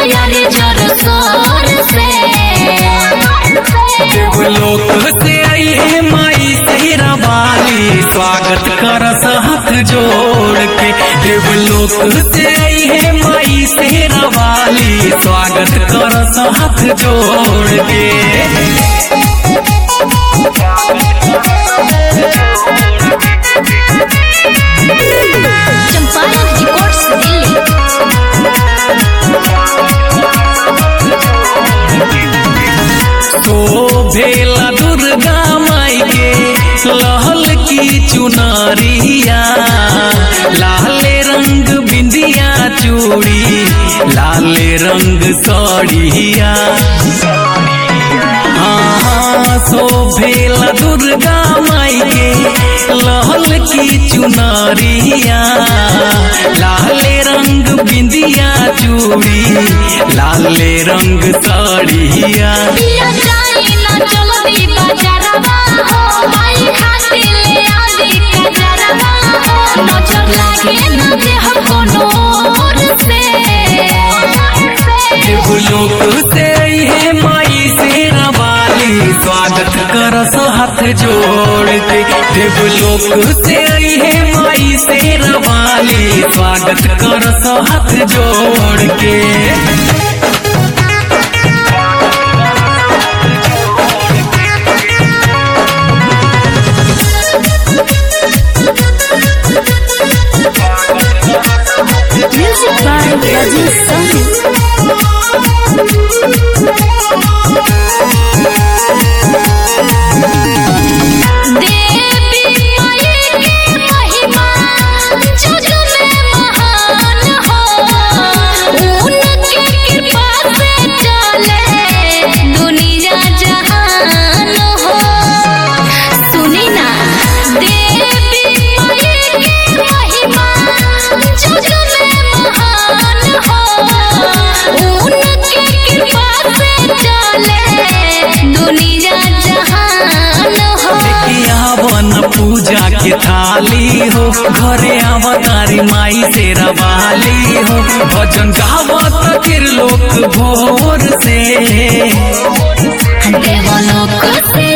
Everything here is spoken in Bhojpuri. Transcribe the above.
तैयारी जोर शोर से देवलोक से आई है माई सेरा वाली स्वागत करस हाथ जोड़ के देवलोक से आई है माई सेरा वाली स्वागत करस हाथ जोड़ के चंपारण रिकॉर्ड्स दिल्ली शोभेला दुर्गा माई के लहल की चुनरिया लाले रंग बिंदिया चूड़ी लाले रंग साड़िया हाँ शोभेला दुर्गा माई के लहल की चुनरिया लाले रंग बिंदिया चूड़ी लाले रंग साड़िया पिया जाई ना चलो दी बाजारवा हो माई खातिर ले आदि कजरवा हो नजर लागे ना देह कोनो ओर से देवलोक से आई है माई सेरा वाली स्वागत करस हाथ जोड़ के देवलोक से आई है माई सेरा वाली स्वागत करस हाथ जोड़ के म्यूजिक बाय राजेश साहनी देवी माई के महिमा जग में महान हो उनके कृपा से चले दुनिया जहान हो सुनी ना देवी माई के महिमा जग में महान हो उनके कृपा से चले दुनिया जहान हो आवन पूजा के थाली हो घरे अवतारी माई से रवाली हो भजन गावत फिर लोक भोर से देवलोक से